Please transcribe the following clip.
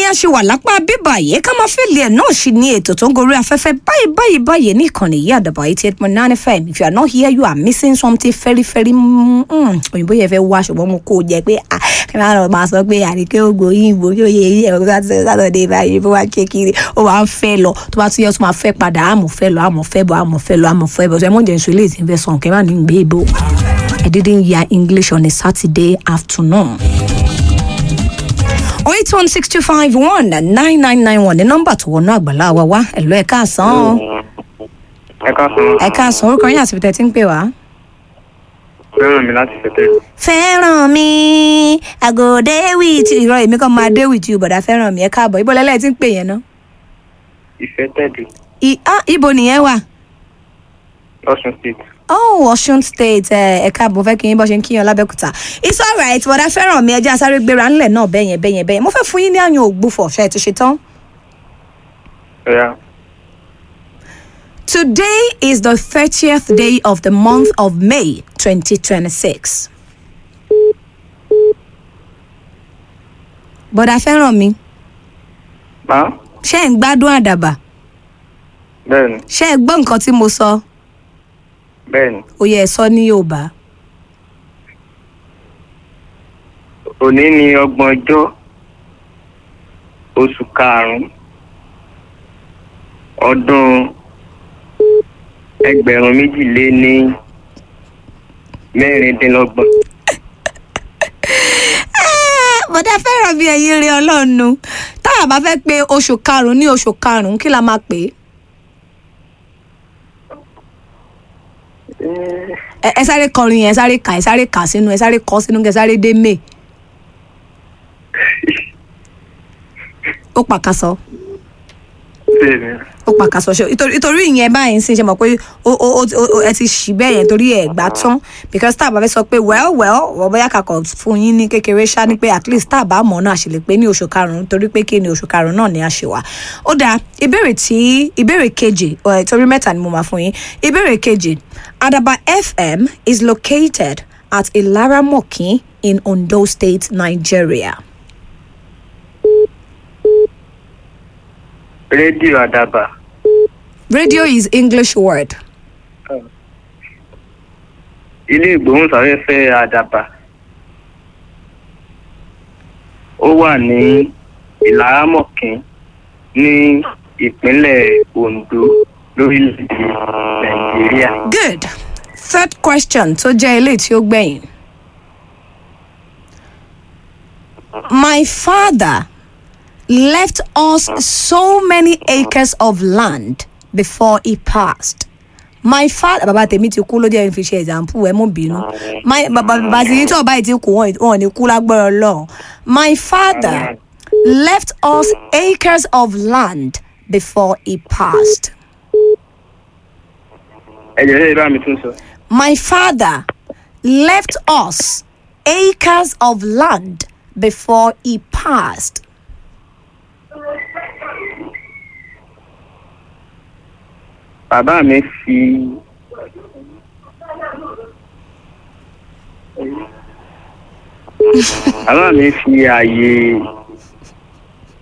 a ṣe wà lápá bíbà yìí ká máa fẹ́lẹ̀ ẹ̀ náà ṣì ní ètò tó ń gorí afẹ́fẹ́ báyìí báyìí báyìí ní ìkànnì yìí àdàbà eighty eight point nine fm if you are not here you are missing something very very mm, mm, òyìnbó yẹn fẹ́ wá ṣùgbọ́n mo kó o jẹ pé ah kí n máa lọ máa sọ pé àríkẹ́ ògbó yìnbó kí ó yẹ yí ẹ̀rọ sátọ̀dẹ̀ báyìí bó wá ké kiri ó wàá ń fẹ́ lọ tó bá tún yẹ tó máa fẹ́ padà àmọ̀ fẹ́ lọ àmọ̀ fẹ́ bọ̀ àmọ̀ fẹ́ lọ àmọ̀ fẹ́ bọ̀ tó ẹ mọ̀ jẹ́ nsọ ilé ìsìn fẹ́ sàn kẹ́ máa ní gbé ibò I didn't hear English on a Saturday afternoon. 08162519991 ní nọ́mbà tó wọnú àgbàlá wa wá ẹ̀lọ́ ẹ̀ka àsán o. ẹ káàsán ẹ̀ka àsán orúkọ yín àti bìtẹ́ tí ń pè wá. fẹ́ràn mi láti fẹ́tẹ́ fẹ́ràn mi àgò dé with you ìrọ̀ èmi kan máa dé with you bọ̀dá fẹ́ràn mi ẹ káàbọ̀ ibo lẹ́lẹ́ tí ń pè yẹn ná. ìfẹ́ tẹ̀dù I- ah, ibo nìyẹn wà. lọ́sùn state oh Ọ̀ṣun state ẹ ẹ káàbọ̀ fẹ́ kí yín bọ́ ṣe ń kíyan lábẹ́kúta it's alright bọ̀dá fẹ́ràn mi ẹjẹ́ asáré gbéra ńlẹ̀ náà bẹ́yẹn bẹ́yẹn bẹ́yẹn mo fẹ́ fún yín ní àyàn ògbúfọ̀ ṣe é ti ṣe tán. ẹ̀yà Today is the 30th day of the month of May 2026. Bọ̀dá fẹ́ràn mi, má ṣé ẹ̀ ń gbádùn àdàbà? bẹ́ẹ̀ni Ṣé ẹ gbọ́ nǹkan tí mo sọ? bẹ́ẹ̀ni Ó yẹ ẹ sọ ní Yorùbá. òní ni ọgbọ̀n ọjọ́ oṣù karùn-ún ọdún ẹgbẹ̀rún méjì lé ní mẹ́rìndínlọ́gbọ̀n Ah, Bọ̀dá fẹ́ràn mi ẹ̀yin rí ọlọ́run. Táwa bá fẹ́ pé oṣù karùn-ún ní oṣù karùn-ún kí la máa pè é? Ẹ ẹ sáré kọrin yẹn, ẹ sáré kà, ẹ sáré kà sínú, ẹ sáré kọ sínú, kẹ sáré dé May. Ó pàkàsọ. bẹ́ẹ̀ni ó pàkàsọ ṣe ìtorí ìtorí ìyẹn báyìí ń sìn ṣe mọ̀ pé ó ó ó ó- ẹ ti ṣì bẹ́ẹ̀ yẹn torí ẹ̀ gbà tán because tá a bá fẹ́ sọ pé well well wọ́n bóyá kakọ̀ fún yín ní kékeré ṣá ni pé at least tá a bá mọ̀ náà ṣe lè pé ní oṣù karùn-ún torí pé kí ni oṣù karùn-ún náà ni a ṣe wà. ó dáa ìbéèrè tí ìbéèrè kejì ọ̀ torí mẹ́ta ni mo máa fún yín ìbéèrè kejì Adaba FM is located at Ilaramokin in Ondo State, Nigeria. rédíò àdàbà Radio is English word. ilé ìgbóhùnsáfẹ́fẹ́ àdàbà ó wà ní ìlàrámọ̀kín ní ìpínlẹ̀ Ondo lórílẹ̀‐èdè Nàìjíríà. Good. Third question tó jẹ́ ilé tí ó gbẹ̀yìn. My father left us so many acres of land before he passed. My father bàbá tèmi ti kú ló jẹ́ fi ṣe example ẹ mú bínú. My bàbá bàbá tí tó ọba yìí ti kú wọn wọn ò ní kú lágbára Ọlọ́run. My father left us acres of land before he passed. ẹ jẹ́ sẹ́yìn bá mi tún sọ. My father left us acres of land before he passed. bàbá mi fi bàbá mi fi ààyè